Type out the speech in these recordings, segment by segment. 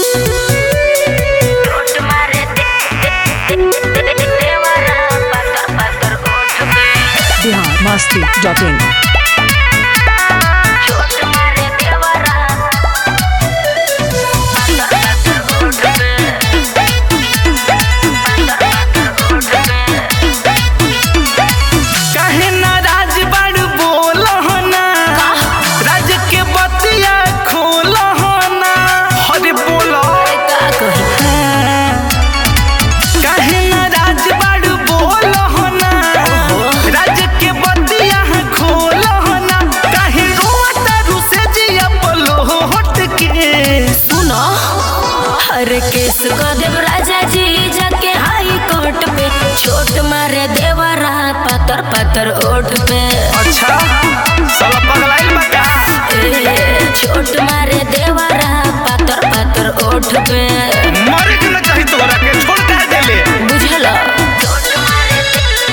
टोट मारे दे दे दे देवरा पातर पातर ओठ पे बिहार मस्ती डॉट इन टोट मारे देवरा पातर पातर ओठ पे पातर पातर ओठ पे काहे नाराज बाड़ू बोल ना राज के बतिया खोल ना हरे बोल का कही काहे नाराज बाड़ू बोल ना राज के बतिया खोल ना काहे रोता रुसे जिया बोलो हट के सुनो हर केस को देव राजा जी जाके हाई कोर्ट पे छोट मारे देवरा पातर पातर ओठ पे अच्छा साला पगलाइल बा का ए, छोट मारे देवरा पातर पातर ओठ पे मरे के न चाही तोरा के छोड़ के देले बुझल छोट मारे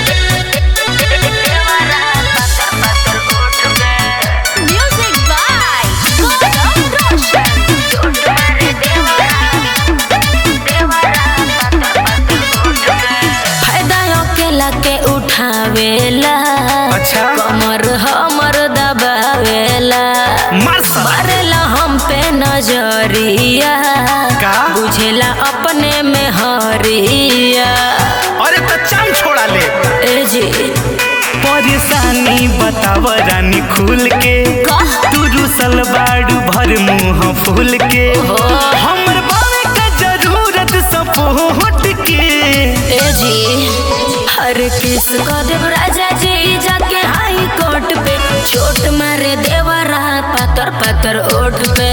देवरा पातर पातर ओठ पे म्यूजिक बाय गौतम रोशन छोट मारे देवरा देवरा पातर पातर ओठ पे फायदा अकेला के उठावेला अच्छा कमर हमर दबावेला मार साला मारेला हम पे नजरिया का? बुझेला अपने में हरिया अरे तो चाम छोड़ा ले ए जी परेशानी बताव रानी खुल के का? तू रुसल बाड़ू भर मुंह फूल के हमर बावे का जरूरत सपोर्ट के ए जी हर किस को देव राजा जी जाके हाई कोर्ट पे छोट मारे देवरा पातर पातर ओठ पे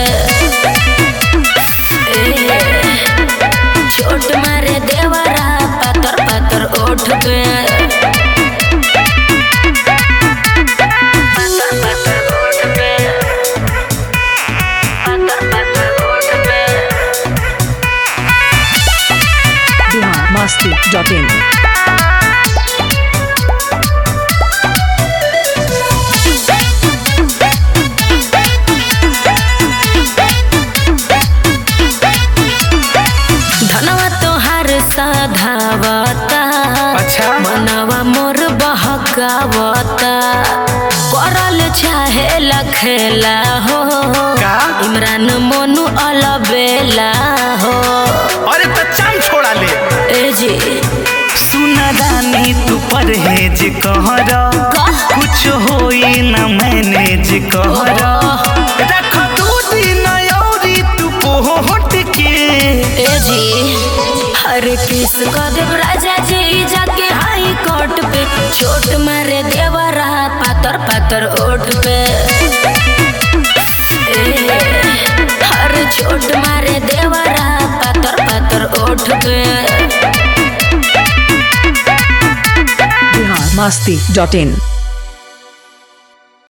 ए, छोट मारे देवरा पातर पातर ओठ पे पातर पातर ओठ पे पातर पातर ओठ पे बिहार मस्ती डॉट इन धनवा तोहार साधावता अच्छा मनवा मोर बहकावता करल चाहे लखेला हो का? इमरान मोनू अलबेला हो अरे तो चाम छोड़ा ले ए जी सुना रानी तू परहेज कहर का? कुछ होई ना मैनेज कहर रख दू दिन औरी तू पोहट के ए जी हर किस को देव राजा जी जाके हाई कोर्ट पे छोट मारे देवरा पातर पातर ओठ पे ए, हर छोट मारे देवरा पातर पातर ओठ पे बिहार मस्ती डॉट इन